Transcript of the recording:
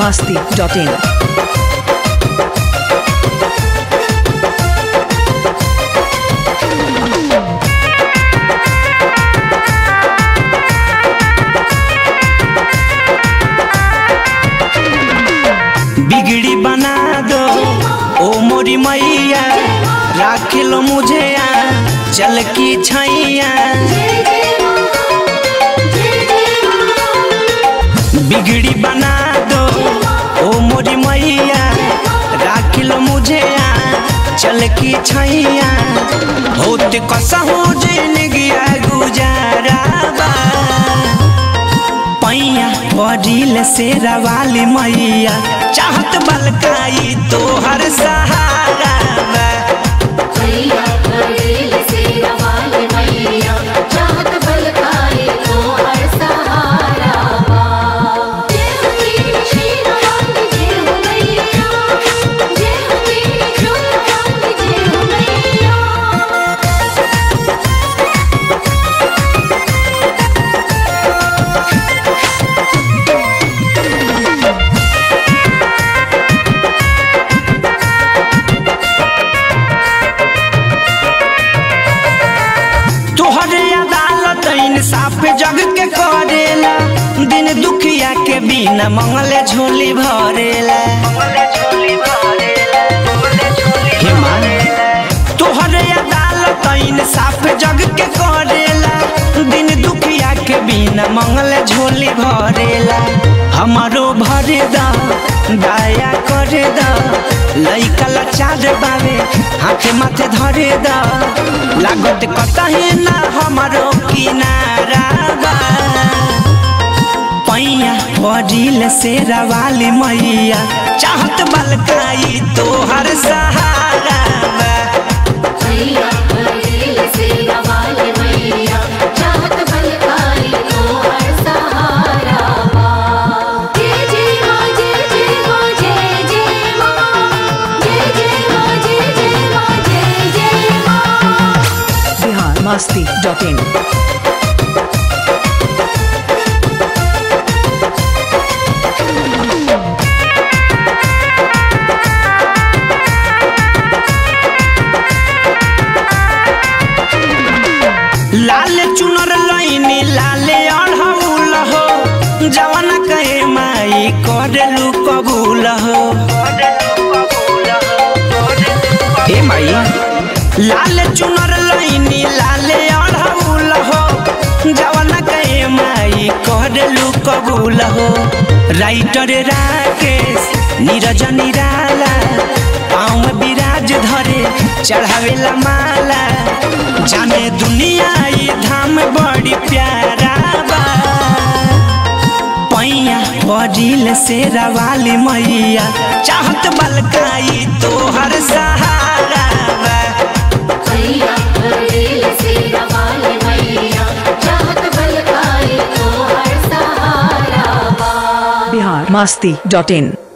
masti.in. बिगड़ी बना दो ओ मोरी मैया राख लो मुझे यहाँ चल की छैया बिगड़ी बना दो ओ मोरी मैया राख लो मुझे यहाँ चल की छैया होते कसा हो जिंदगी गुजारा बा पैया पड़िल से रवाली मैया चाहत बलकाई तोहर सहारा बा। मैया करेल से रवाल मैया चाहत बलकाए तो हर सहारा बा जय हो मेरी शेर वाली जय हो मैया जय हो मेरी जोत वाली जय हो मैया तोहरे अदालत इंसाफ जग के करेला दिन दुखिया के बिना मंगले झोली भरेला हे माँ, तोहरे अदालत इंसाफ जग के करेला दिन दुखिया के बिना मंगले झोली भरेला हमारो भरे दा दया करे दा लइका लाचार बावे हाथे माथे धरे दा लागत कतहे ना हमारो किनारा बा पैया पड़िल से रवाली मैया चाहत बलकाई तोहर सहारा बा। मैया करेल से रवाल मैया चाहत बलकाए तो हर सहारा बा जय जय माँ जय जय माँ जय जय माँ जय जय माँ जय जय माँ जय जय माँ Bihar masti.in. लाल चुनर लैनी लाले अढ़ौल हो जवन कहे माई करेलू कबूल हो हे माई लाल चुनर लैनी लाले अढ़ौल हो जवन कहे माई करेलू कबूल हो राइटर राकेश नीरज निराला पाँव विराज धरे चढ़ावेला माला जाने दुनिया ये धाम बड़ी प्यारा बा पैया पड़िल से रवाली मैया चाहत बलकाई तोहर सहारा बा। मैया करेल से रवाल मैया चाहत बलकाए तो हर सहारा बा Bihar masti.in.